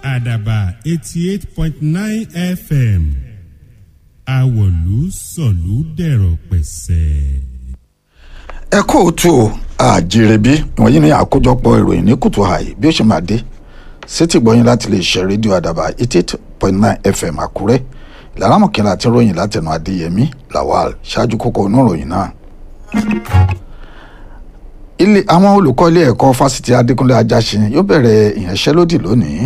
àdàbà eighty eight point nine fm àwọ̀lú sọ̀lú dẹ̀rọ̀ pẹ̀sẹ̀. ẹ kóòtù àjèrèbí ìwọ̀nyí ní àkójọpọ̀ ìròyìn ní kùtù àì bí ó ṣe máa dé sétí gbọ́yìn láti lè ṣe rédíò àdàbà eighty eight point nine fm àkúrẹ́ ìlànà mọ̀kànlá àti ròyìn látẹnu adéyẹmí lawal ṣáájú kókó inú ìròyìn náà. ilé àwọn olùkọ́ ilé ẹ̀kọ́ fásitì adékúnlé ajásin yóò bẹ̀rẹ̀ ìyanṣẹ́lódì lónìí.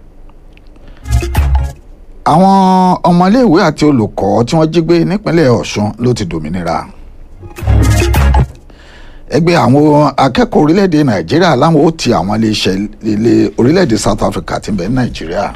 àwọn ọmọléèwé àti olùkọ́ tí wọ́n jí gbé nípínlẹ̀ ọ̀ṣun ló ti dòmìnira ẹgbẹ́ àwọn akẹ́kọ̀ọ́ orílẹ̀-èdè nàìjíríà láwọn ó ti àwọn iléeṣẹ́ ilé orílẹ̀-èdè south africa ti bẹ̀ ní nàìjíríà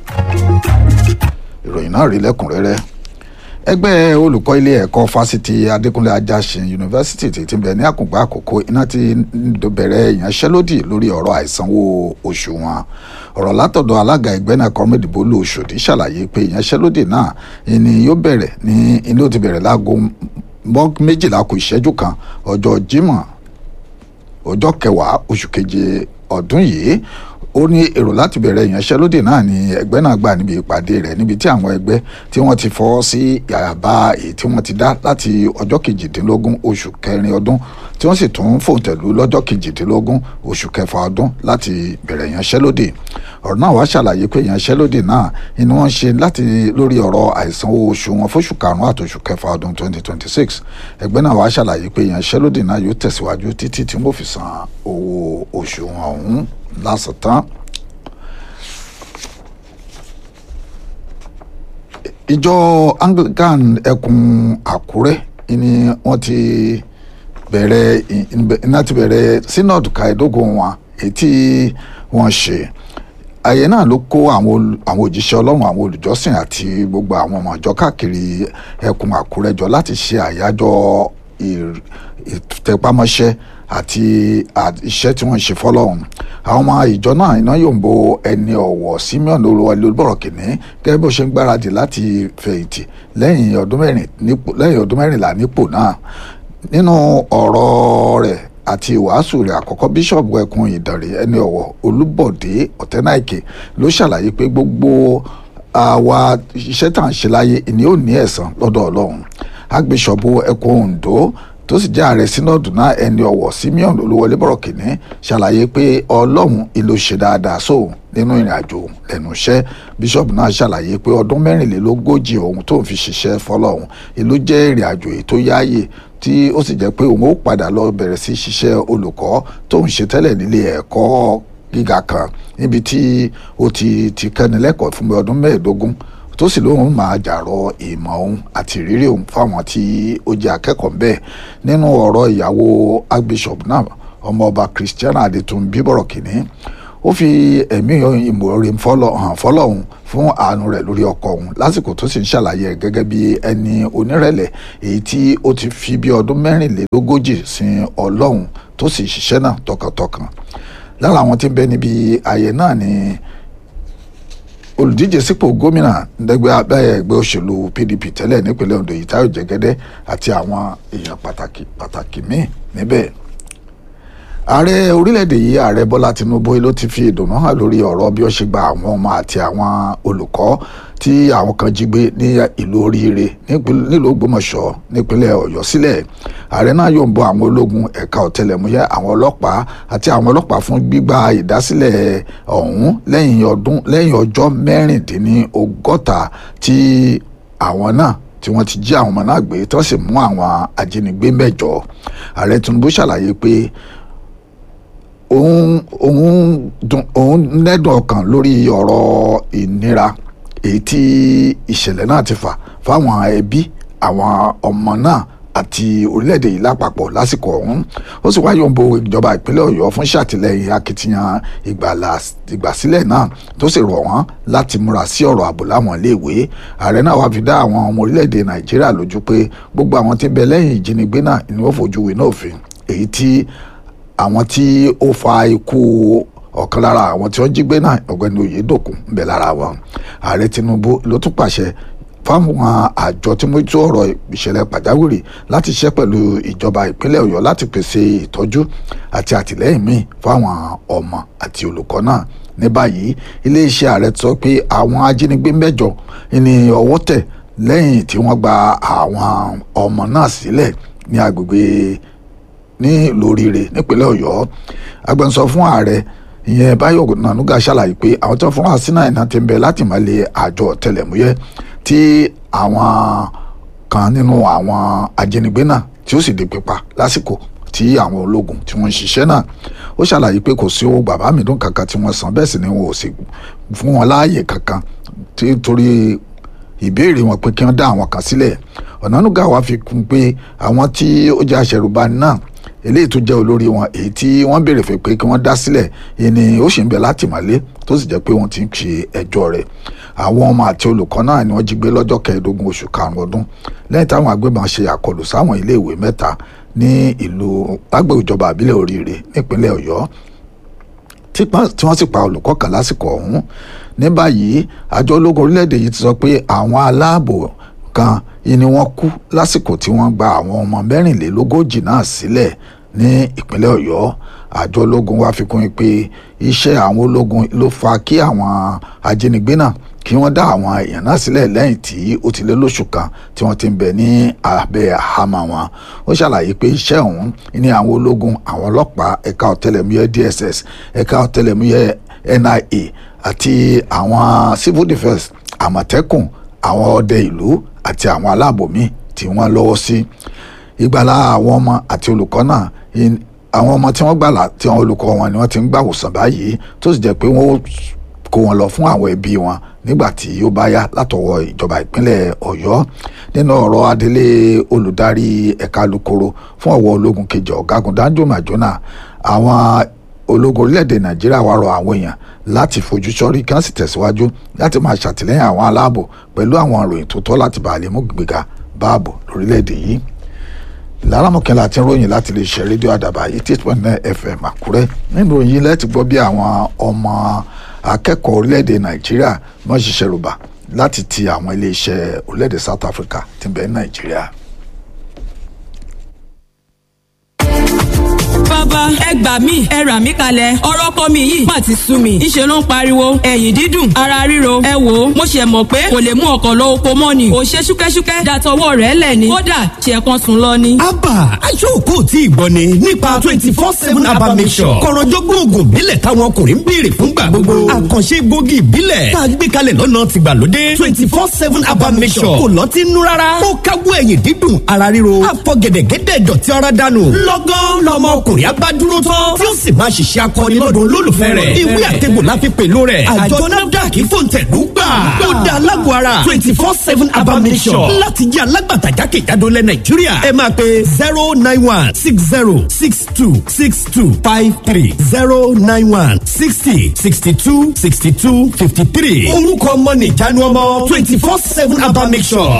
ìròyìn náà rí lẹ́kùnrẹ́rẹ́ ẹgbẹ́ olùkọ́ ilé ẹ̀kọ́ fásitì adékúnlé ajásin yunifásitì ti ti bẹ̀ ní àkùngbà àkókò iná ti bẹ̀rẹ̀ ìyanṣẹ́lódì lórí ọ̀rọ̀ àìsanwó oṣù wọn ọ̀rọ̀ látọ̀dọ̀ alága ẹgbẹ́ náà kọ́mẹ́dì bólú oṣòdì ṣàlàyé pé ìyanṣẹ́lódì náà ni yóò bẹ̀rẹ̀ ní ilé ó ti bẹ̀rẹ̀ láago méjìlá kù ìṣẹ́jú kan ọjọ́ jímọ̀ ọjọ́ kẹwàá oṣù keje ọdún yìí ó ní èrò láti bẹ̀rẹ̀ ìyanṣẹ́lódì náà ní ẹgbẹ́ náà gbà níbi ìpàdé rẹ̀ níbi tí àwọn ẹgbẹ́ tí wọ́n ti fọwọ́ sí àbá èyí tí wọ́n ti dá láti ọjọ́ kejìdínlógún oṣù kẹrin ọdún tí wọ́n sì tún fòǹtẹ̀lú lọ́jọ́ kejìdínlógún oṣù kẹfà ọdún láti bẹ̀rẹ̀ ìyanṣẹ́lódì ọ̀rọ̀ náà wá ṣàlàyé pé ìyanṣẹ́lódì náà ni wọ́n ṣe láti lórí ọ̀rọ̀ àìsanwó oṣù wọn fóṣù karùn-ún àtòṣù kẹfà ọdún 2026 ẹgbẹ́ náà wá ṣàlàyé pé ìyanṣẹ́lódì náà yóò tẹ̀síwájú títí tí wọ́n fi san owó oṣù wọn ọ̀hún lásìtàn. ìjọ anglican ẹkùn àkúrẹ́ ni wọ́n ti bẹ̀rẹ̀ iná ti bẹ̀rẹ̀ synod kàìdógún wọn èyí tí wọ́n ṣe àyè náà ló kó àwọn òjíṣẹ́ ọlọ́run àwọn olùjọ́sìn àti gbogbo àwọn ọmọ ìjọ káàkiri ẹkùn àkúrẹ́ jọ láti ṣe àyájọ́ ìtẹpámọ́ṣẹ́ àti iṣẹ́ tí wọ́n ń ṣe fọ́lọ́run àwọn ọmọ ìjọ náà iná yóò ń bo ẹni ọ̀wọ̀ simeon olúwọlé olúbọ̀rọ̀ kìnní gẹ́gẹ́ bó ṣe ń gbáradì láti fẹ̀yìntì lẹ́yìn ọdún mẹ́rìnlá nípò náà nínú ọ̀rọ̀ rẹ̀ àti ìwàásù rẹ̀ àkọ́kọ́ bíṣọ̀bù ẹkùn ìdànrè ẹni ọ̀wọ̀ olúbọ̀dé ọ̀tẹ́náìkè ló ṣàlàyé pé gbogbo àwa iṣẹ́ tá à ń ṣe láyé ìní ò ní ẹ̀san lọ́dọ̀ ọlọ́run agbésọ̀bù ẹkùn ondo tó sì jẹ́ ààrẹ sínọ́ọ̀dù náà ẹni ọ̀wọ̀ simeon olúwọlé bọ̀rọ̀ kìnní ṣàlàyé pé ọlọ́run ìlò ṣe dáadáa sóun nínú ìrìn àjò lẹ́nu iṣẹ́ bíṣọ̀bù náà ṣàlàyé pé ọdún mẹ́rìnlélógójì òun tó ń fi ṣiṣẹ́ fọlọ́run ìlú jẹ́ ìrìn àjò èyí tó yáàyè tí ó sì jẹ́ pé òun ó padà lọ bẹ̀rẹ̀ sí ṣiṣẹ́ olùkọ́ tó ń ṣe tẹ́lẹ̀ nílé ẹ̀kọ́ gíga kan níbi tí ó ti ti kẹ́ni lẹ́kọ̀ọ́ fún ọdún mẹ́ẹ̀ẹ́dógún tó sì lóun máa jàrọ ìmọ̀ òun àti ìrírí òun fáwọn tí ó jẹ́ akẹ́kọ̀ọ́ bẹ́ẹ̀ nínú ọ̀rọ̀ ìyàwó archbishop náà ọmọọba christiana adétúnbí bọ̀rọ̀ kìíní ó fi ẹ̀mí ìmọ̀ọ́rẹ́ hàn fọlọ́hún fún àánú rẹ̀ lórí ọkọ òun lásìkò tó sì ń ṣàlàyé ẹ̀ gẹ́gẹ́ bí ẹni onírẹ̀lẹ̀ èyí tí ó ti fi bí ọdún mẹ́rìnlélógójì sin ọlọ́run tó sì ṣiṣẹ́ náà tọkàntọkàn lára àwọn tí ń bẹ níbi ààyè náà ni olùdíje sípò gómìnà ndẹgbẹ abẹ́yẹ ẹgbẹ́ òṣèlú pdp tẹ́lẹ̀ nípínlẹ̀ ondo yìí táyọ̀ jẹ́gẹ́dẹ́ àti àwọn èèyàn pàtàkì pàtàkì míì níbẹ̀ ààrẹ orílẹ̀-èdè yìí ààrẹ bọ́lá tinubu ló ti fi ìdùnnú hàn lórí ọ̀rọ̀ bí ó ṣe gba àwọn ọmọ àti àwọn olùkọ́ tí àwọn kan jí gbé ní ìlú oríire nílùú ògbómọ̀ṣọ́ nípínlẹ̀ ọ̀yọ́ sílẹ̀ ààrẹ náà yóò ń bọ àwọn ológun ẹ̀ka ọ̀tẹlẹ̀múyẹ́ àwọn ọlọ́pàá àti àwọn ọlọ́pàá fún gbígba ìdásílẹ̀ ọ̀hún lẹ́yìn ọdún lẹ́yìn ọjọ́ mẹ́rìndínlọ́gọ́ta tí àwọn náà tí wọ́n ti jí àwọn ọmọ náà gbé tí wọ́n sì mú àwọn ajínigbé mẹ́jọ ààrẹ tinubu ṣàlàyé pé òun òun dùn òun lẹ́dùn ọkàn lórí ọ̀rọ̀ ìnira èyí tí ìṣẹ̀lẹ̀ náà ti fà fáwọn ẹbí àwọn ọmọ náà àti orílẹ̀-èdè yìí lápapọ̀ lásìkò ọ̀hún ó sì wáyé òǹbo ìjọba ìpínlẹ̀ ọ̀yọ́ fún ṣàtìlẹ́yìn akitiyan ìgbàsílẹ̀ náà tó sì rọ̀ wọ́n láti múra sí ọ̀rọ̀ ààbò láwọn iléèwé ààrẹ náà wàá fi dá àwọn ọmọ orílẹ̀-èdè nàìjíríà lójú pé gbogbo àwọn tí ń bẹ lẹ́yìn ìjínigbé náà ni wọ́n fojú winá òfin èyí tí àwọn tí ó fa ikú ọ̀kan lára àwọn tí wọ́n jí gbé náà ọ̀gbẹ́ni oyèdòkun ń bẹ lára wọn ààrẹ tinubu ló tún pàṣẹ fáwọn àjọ tí mo tó ọ̀rọ̀ ìṣẹ̀lẹ̀ pàjáwìrì láti ṣiṣẹ́ pẹ̀lú ìjọba ìpínlẹ̀ ọ̀yọ́ láti pèsè ìtọ́jú àti àtìlẹ́yìn míì fáwọn ọmọ àti olùkọ́ náà ní báyìí iléeṣẹ́ ààrẹ sọ pé àwọn ajínigbé mẹ́jọ ní ọwọ́ tẹ̀ lẹ́yìn tí wọ́n gba àwọn ọmọ náà sílẹ̀ ní agbègbè ní lóríire nípínlẹ̀ ọ̀yọ́ agbẹnusọ fún ààrẹ ìyẹn báyọ̀ nànúgà ṣàlàyé pé àwọn tó ń fún wa sínú àìná ti ń bẹ láti má lè àjọ ọ̀tẹlẹ̀múyẹ́ tí àwọn kan nínú àwọn ajínigbé náà tí ó sì di pípa lásìkò tí àwọn ológun tí wọ́n ń ṣiṣẹ́ náà ó ṣàlàyé pé kò sí owó bàbá mi dùn kankan tí wọ́n san bẹ́ẹ̀ sì ni wọn ò sì fún wọn láàyè kankan torí ìbéèrè wọn pé kí wọ́n dá àwọn kan sílẹ̀ ọ̀nànúgà wa fi kún pé àwọn tí ó jẹ́ aṣẹ̀rùbani náà eléyìí tó jẹ́ olórí wọn èyí tí wọ́n béèrè fẹ́ pé kí wọ́n dá sílẹ̀ yìí ni ó sì ń bẹ látìmọ́lé tó sì jẹ́ pé wọ́n ti ń ṣe ẹjọ́ rẹ̀ àwọn ọmọ àti olùkọ́ náà ni wọ́n jí gbé lọ́jọ́ kẹẹ̀ẹ́dógún oṣù karùn-ún ọdún lẹ́yìn táwọn agbébọn ṣe àkọlù sáwọn iléèwé mẹ́ta ní ìlú lágbègbè ìjọba àbílẹ̀ oríire nípínlẹ̀ ọ̀yọ́ tí wọ́n sì pa olùkọ́ kan lásìkò ọ̀hún ní báyìí àjọ ológun orílẹ̀-èdè yìí ti sọ pé àwọn aláàbò kan ni wọ́n kú lásìkò tí wọ́n gba àwọn ọmọ mẹ́rìnlélógójì náà sílẹ̀ ní ìpínlẹ̀ ọ̀yọ́ àjọ ológun wa fi kún un pé iṣẹ́ àwọn ológun ló fa kí àwọn ajínigbé náà kí wọ́n dá àwọn èèyàn náà sílẹ̀ lẹ́yìn tí ó ti lé lóṣù kan tí wọ́n ti ń bẹ ní abẹ́ àhámọ́ wọn ó ṣàlàyé pé iṣẹ́ ọ̀hún ní àwọn ológun àwọn ọlọ́pàá ẹ̀ka ọ̀tẹlẹ̀múyẹ́ DSS ẹ̀ka ọ̀tẹlẹ̀múyẹ́ NIA àti àwọn civil defence àmọ̀tẹ́kùn àwọn ọdẹ ìlú àti àwọn aláàbò míì tí wọ́n lọ́wọ́ sí ìgbàlá àwọn ọmọ àti olùkọ́ náà àwọn ọmọ tí wọ́n gbàlà tí àwọn olùkọ́ wọn ni wọ́n ti ń gbàwòsàn báyìí tó sì jẹ́ pé wọ́n kó wọn lọ fún àwọn ẹbí wọn nígbà tí ó bá yá látọwọ́ ìjọba ìpínlẹ̀ Ọ̀yọ́ nínú ọ̀rọ̀ adelé olùdarí ẹ̀ka alukoro fún ọ̀wọ́ ológun kejì ọ̀gágun Danjo Majona àwọn ológun orílẹ̀-èdè Nàìjíríà wá rọ àwọn èèyàn láti fojú sọ́rí kí wọ́n sì tẹ̀síwájú láti máa ṣàtìlẹ́yìn àwọn aláàbò pẹ̀lú àwọn ìròyìn tó tọ́ láti bá àlè mú gbéga báàbò lórílẹ̀-èdè yìí lárámọ̀kẹ́lá àti ròyìn láti lè ṣe rédíò àdàbà eighty eight point nine fm àkúrẹ́ nínú òyìn lẹ́tì gbọ́ bí àwọn ọmọ akẹ́kọ̀ọ́ orílẹ̀-èdè nàìjíríà wọ́n ṣiṣẹ́ rúbà láti ti àwọn iléeṣẹ́ orílẹ̀-èdè south africa tí ń bẹ ní nàìjíríà. bàbá ẹ gbà mí ẹ rà mí kalẹ̀ ọ̀rọ̀ kọ́ mi yìí má ti sú mi ìṣe ló ń pariwo ẹ̀yìn dídùn ara ríro ẹ wò ó mo ṣe mọ̀ pé kò lè mú ọkọ̀ lọ oko mọ́ ni ò ṣe ṣúkẹ́ṣúkẹ́ dàtọwọ́ rẹ̀ lẹ̀ ni kódà ṣe kan sùn lọ ni. abba aṣọ́ọ̀kù tí ì gbọ́ ni nípa twenty four seven abba mission kọ̀rọ̀jọ́gbọ́n oògùn ìbílẹ̀ táwọn ọkùnrin ń béèrè fún gbà gbogbo àkànṣe gbòógì ìbílẹ̀ tá a gbé kalẹ̀ lọ́nà tìgbàlódé twenty four seven abba mission kò lọ́tí nú rárá ó kágbó ẹ̀yìn dídùn ara ríro àfọ̀gẹ̀dẹ̀gẹ̀dẹ̀ dọ̀tí ara dànù lọ́gán lọ́mọ ọkùnrin abádúró tán tí ó sì máa ṣiṣẹ́ akọni lọ́dún olólùfẹ́ rẹ̀ ìwé àtẹ̀bò la fi pèlò rẹ̀ àjọ nafdac fòǹtẹ̀lú gbà ó da alágbó ara twenty four seven abamisọ̀ láti jẹ́ alágbàtà jákèjádò lẹ̀ nàìjíríà ẹ máa pe zero nine one six zero six two six two five three zero nine one sixty sixty two sixty two fifty three orúkọ ọmọ nìjánu ọmọ twenty four seven abamisọ̀.